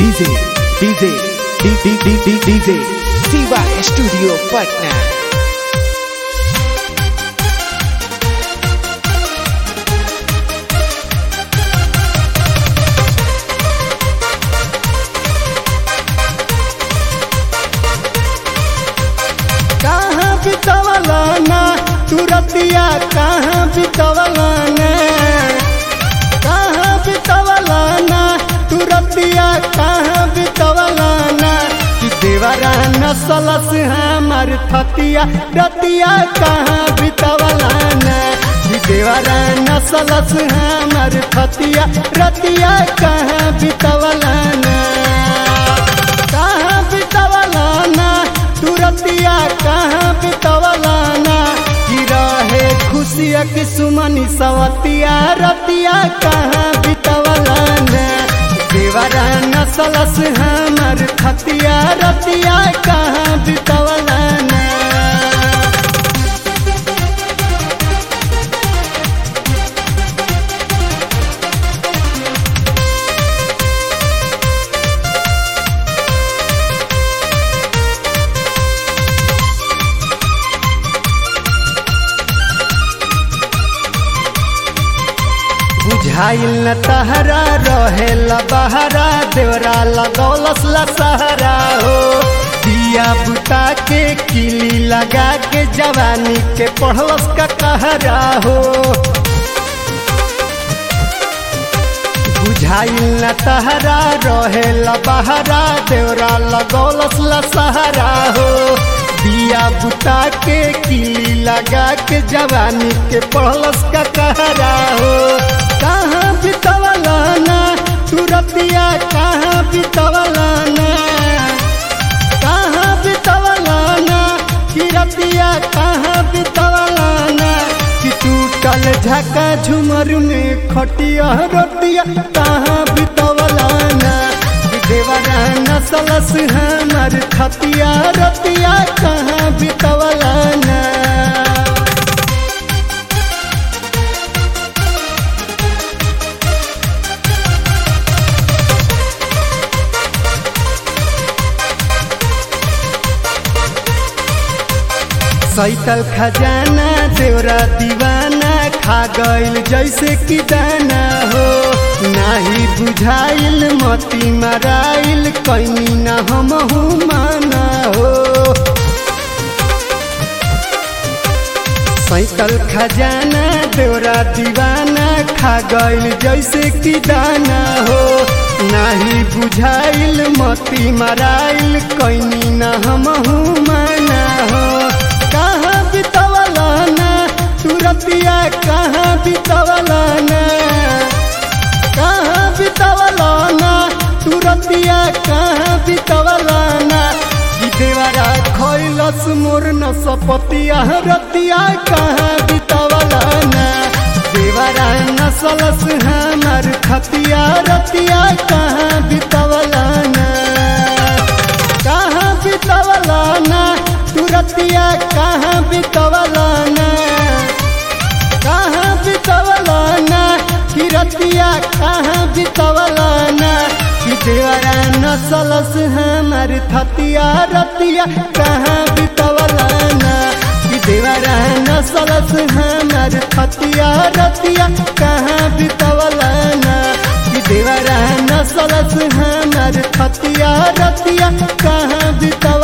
DJ, DJ, DJ, DJ, Siva Studio Patna. कहाँ बितवलाना तुरतिया कहाँ बितवलाना कहाँ बितवलाना तुरतिया कहाँ बितवलाना कि देवरा नसलस हमार थतिया रतिया कहाँ बितवलाना कि देवरा नसलस हमार थतिया रतिया कहाँ बितवलाना कहाँ बितवलाना तुरतिया कहाँ बितवलाना कि रहे खुशिया कि सुमनी सवतिया रतिया कहाँ बितवलाना देवरा नसलस हमर खतिया रतिया कहाँ बितवलाना बुझाइल न तहरा रहे बहरा देवरा लगौलस लसहरा हो दिया बुता के किली लगा के जवानी के पढ़लस का कहरा हो बुझाइल न तहरा रहे बहरा देवरा लगौलस लसहरा हो दिया बुता के किली लगा के जवानी के पढ़लस का कहरा हो कहाँ बितवलाना तुरतिया कहाँ बितवलाना कहाँ बितवलाना किरतिया कहाँ बितवलाना कि टूटल झका झुमर में खटिया रोटिया कहाँ बितवलाना कि देवरा नसलस हमर खतिया रतिया कहाँ बितवलाना सैतल खजाना देवरा दीवाना खा गइल जैसे कि दाना हो नाही बुझाइल मती मराइल कैनी न हम माना हो सैतल खजाना देवरा दीवाना खा गइल जैसे कि दाना हो नाही बुझाइल मती मराइल कैनी न हम माना हो कहाँ बितवलाना तुरतिया कहाँ बितवलाना कहाँ बितवलाना तुरतिया कहाँ बितवलाना कि देवरा खैलस मोर न सपतिया रतिया कहाँ बितवलाना देवरा नसलस हमर खतिया रतिया कहाँ बितवलाना कहाँ बितवलाना तुरतिया कहाँ बितवलाना कहाँ बितवलाना किरतिया कहाँ बितवलाना कि देवरा नसलस हमर थतिया रतिया कहाँ बितवलाना कि देवरा नसलस हमर थतिया रतिया कहाँ बितवलाना कि देवरा नसलस हमर थतिया रतिया कहाँ बितवलाना